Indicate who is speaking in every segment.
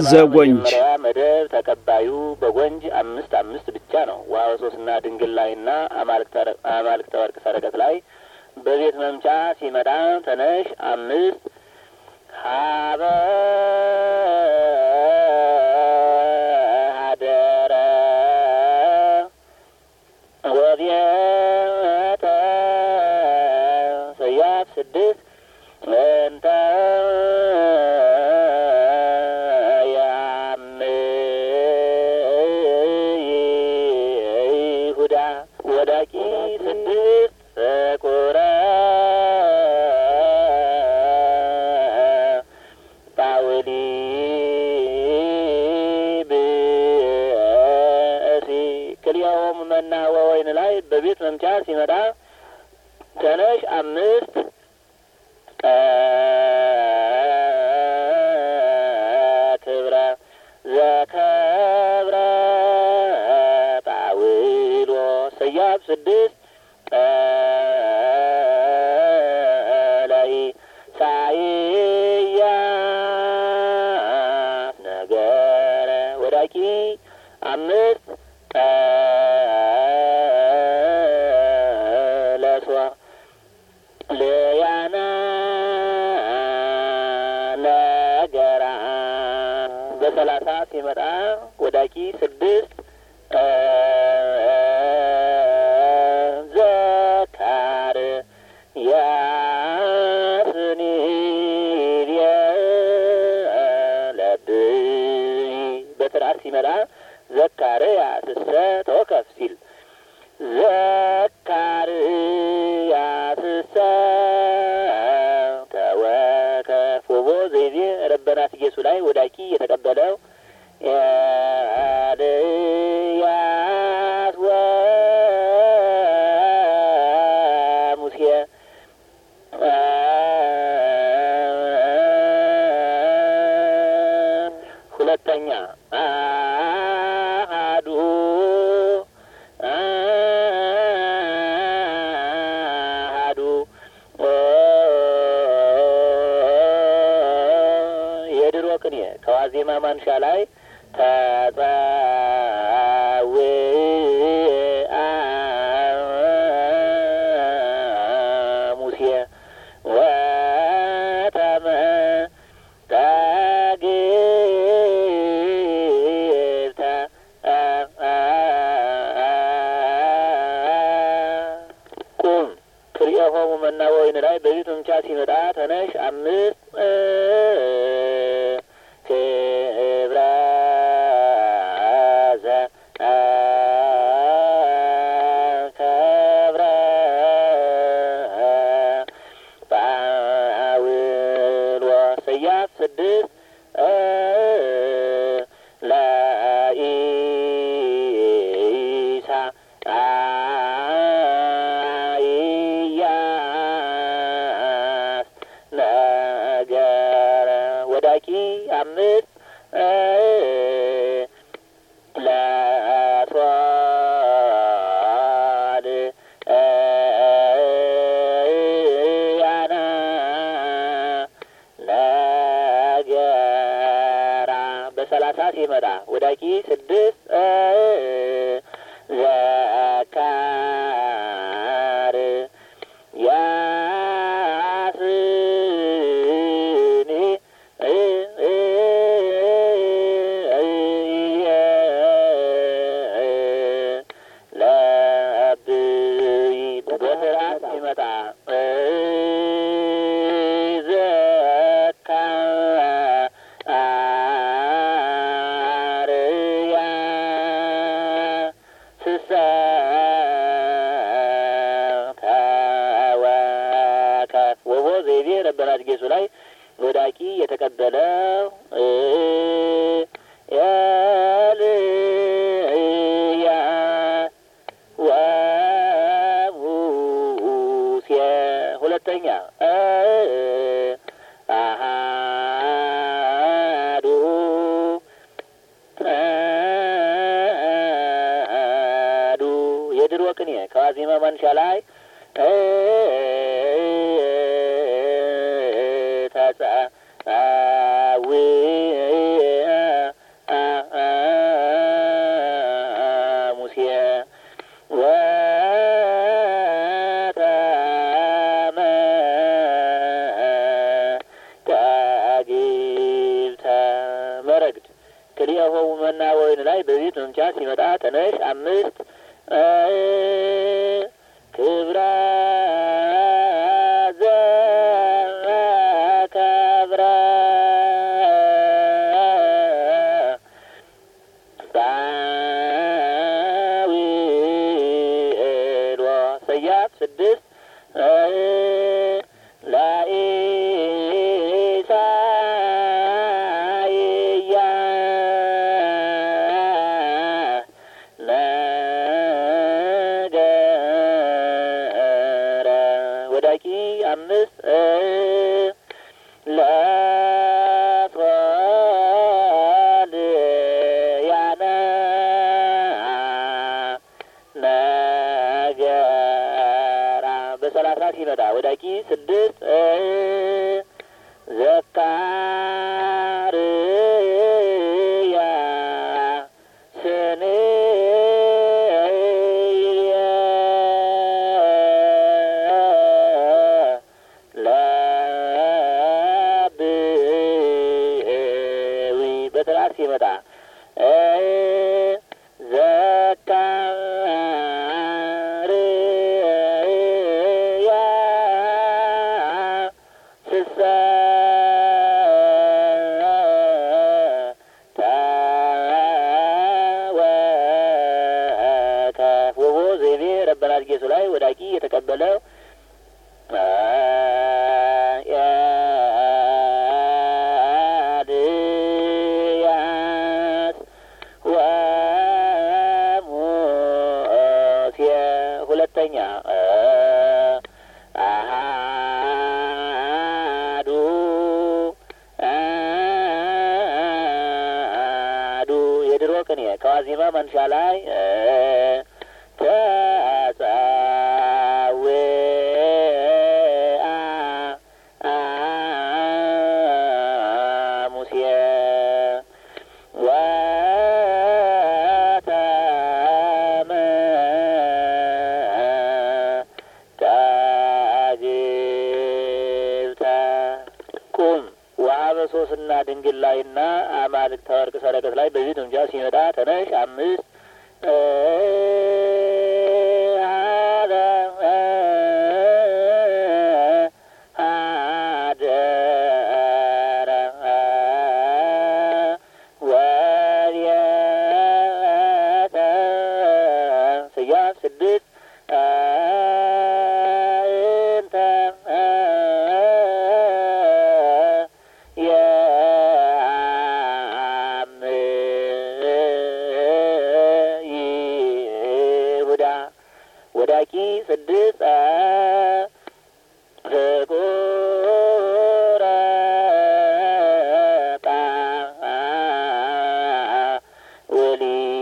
Speaker 1: ዘጎንጅ
Speaker 2: መጀመሪያ መደብ ተቀባዩ በጎንጅ አምስት አምስት ብቻ ነው። ዋው ሶስትና ድንግል ላይና አማልክተ ወርቅ ሰረቀት ላይ በቤት መምቻ ሲመጣ ተነሽ አምስት ሀበ ሀደረ ወቤተ ሰያፍ ስድስት እንተ ይሁዳ ወዳቂ ስድስት ፍቁረ ጳውሊ ብእሲ ክልያሆሙ መና ወወይን ላይ በቤት መምቻ ሲመጣ ተነሽ አምስት ክብረ ዘከብረ ጳውሎ ሰያፍ ስድስት ላይ ሳይያስ ነገረ ወዳቂ አምስት ለሷ ለያና ነገራ በሰላሳ ሲመጣ ወዳቂ ስድስት ዘካር ያስኒ ለብይ በስርዓት ሲመጣ ዘካር ያስሰ ተወከፍ ሲል ዘካር ያስሰ ተወከፍ ወቦ ዘይቤ ረበናት ኢየሱ ላይ ወዳቂ የተቀበለው ኤልያስ ወሙሴ ሁለተኛ አሃዱ አሃዱ የድሮ ቅኔ ከዋዜማ ማንሻ ላይ ተጸዊ ሙሴ ወተመ ተግብተ ቁም ክልኤሆሙ መና ወወይን ላይ በቤት መምቻ ሲመጣ ተነሽ አምስት ክብረ ዘከብረ ጳውሎ ሰያፍ ስድስት ለኢሳ ኢያስ ነገረ ወዳቂ አምስት ለሶል ያና ነገራ በሰላሳ ሲመጣ ወዳቂ ስድስት ዘካር ያስኒ ለብይ በስርዓት ሲመጣ ዘካርያ ስሰ ተወከፍ ወቦ ዘይቤ ረበናት ጌሱ ላይ ወዳቂ የተቀበለው ኤልያ ወሙሴ ሁለተኛ አሃዱ አሃዱ የድሮ ቅኔ ከዋዜማ ማንሻ ላይ ተጻዊ መረግድ ክልኤሆሙ መና ወይን ላይ በቤት መምቻ ሲመጣ ተነሽ አምስት ክብረ ዘከብረ ዳዊሎ ሰያፍ ስድስት ለኢሳይያ ነገረ ወዳቂ አምስት ለሶልያነ ነገራ በሰላሳ ሲመጣ ወዳቂ ስድስት ዘካርያ ስንየ ለብዊ በትራስ ሲመጣ ዘካርያ ስሰ ተወከፍ ወቦ ዘይቤ ረበናት ጌሱ ላይ ወዳቂ የተቀበለው ያድያስ ወሙሴ ሁለተኛ አሃዱ አዱ የድሮ ቅኔ ከዋዜማ መንሻ ላይ ተጸውአ ሙሴ ወተመ ታግብተ ቁም ወሀበ ሶስና ድንግል ላይና አማልክተ ወርቅ ሰረቀት ላይ በዚህ ትምጃ ሲመጣ ተነሽ አምስት ሀደረ ወልየተ ስያፍ ስድስት እንተ ይሁዳ ወዳቂ ስድስት ፍቁረ ጣውሊ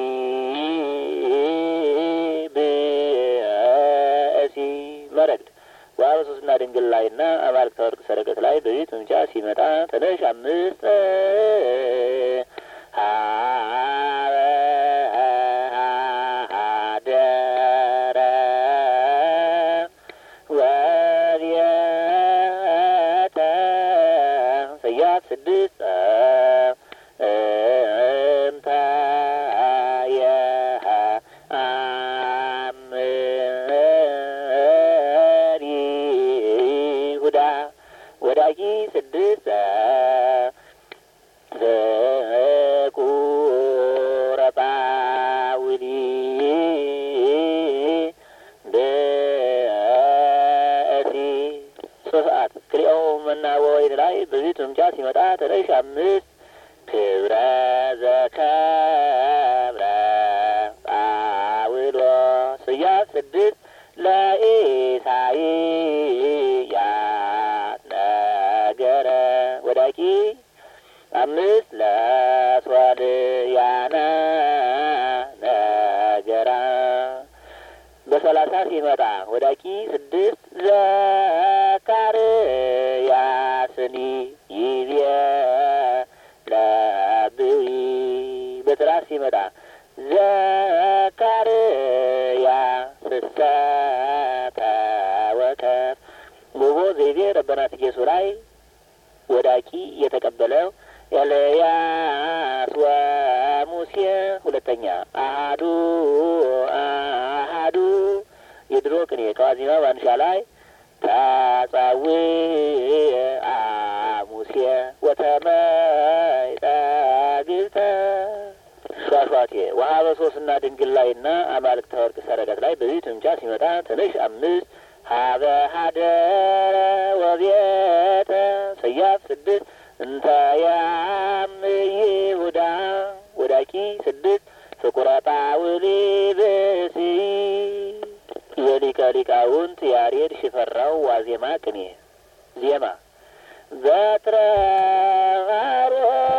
Speaker 2: ብእሲ መረግድ ዋበ ሶስትና ድንግል ላይና አማልክተ ወርቅ ሰረገት ላይ በቤት መምጫ ሲመጣ ተነሽ አምስት ሀበ አደረ ወልየተ ሰያፍ ስድስት እንተ የአምር ይሁዳ ወዳቂ ስድስት ፍቁረ ጳውሊ ብእሲ ሶስት ሰዓት ክልኤሆ መና ወወይን ላይ በዚህ ትምጫ ሲመጣ ተነሽ አምስት ክብረ ዘከብረ ጳውሎ ስያፍ ስድስት ለኢሳይያስ ነገረ ወዳቂ አምስት ለሶልያነ ነገራ በሰላሳ ሲመጣ ወዳቂ ስድስት ዘካርያስኒ ይቤ ለብዊ በትራስ ሲመጣ ዘካርያ ስሰ ተወከፍ ሙቦ ዘይቤ ረበናት ጌሱ ላይ ወዳቂ የተቀበለው ኤልያስ ሁለተኛ አሃዱ አሃዱ የድሮ ቅኔ ከዋዜማ ባንሻ ላይ ታጻዊ አሙሴ ወተመይጠ ግብተ ሿሿቴ ወሀበ ሶስና ድንግል ላይና አማልክተ ወርቅ ሰረቀት ላይ በዚህ ትምቻ ሲመጣ ትንሽ አምስት ሀበ ሀደረ ወቤተ ሰያፍ ስድስት እንተ ያምይ ይሁዳ ወዳቂ ስድስት ፍቁረ ጳውሊ ብእሲ የሊቀ ሊቃውንት ያሬድ ሽፈራው ዋዜማ ቅኔ ዜማ ዘትረ